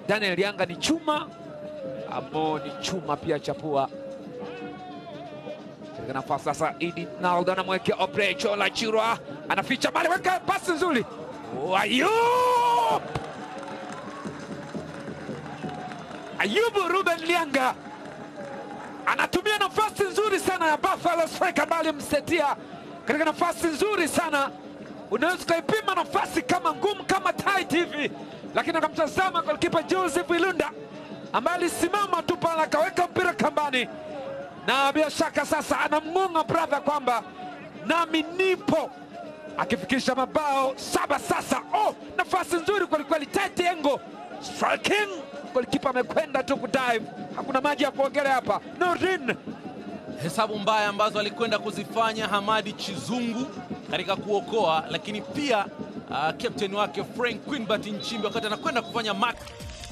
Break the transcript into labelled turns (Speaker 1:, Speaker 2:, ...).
Speaker 1: Daniel Yanga ni chuma, Amo ni chuma pia chapua katika nafasi sasa. Idi Naldo anamwekea Oprecho la Chirwa, anaficha mali, weka pasi nzuri, Ayub Ayubu Ruben Lianga anatumia nafasi nzuri sana ya Buffalo striker bali msetia katika nafasi nzuri sana. Unaweza ukaipima nafasi kama ngumu kama tight hivi, lakini akamtazama golikipa Joseph Ilunda ambaye alisimama tu pale akaweka mpira kambani, na bila shaka sasa anamng'ong'a brother kwamba nami nipo, akifikisha mabao saba sasa. Oh, nafasi nzuri kwelikweli, tight angle striking, golikipa amekwenda tu kudive, hakuna maji ya kuogelea hapa. Nordin
Speaker 2: hesabu mbaya ambazo alikwenda kuzifanya Hamadi Chizungu katika kuokoa, lakini pia uh, captain wake Frank Quinbert Nchimbi wakati anakwenda kufanya mark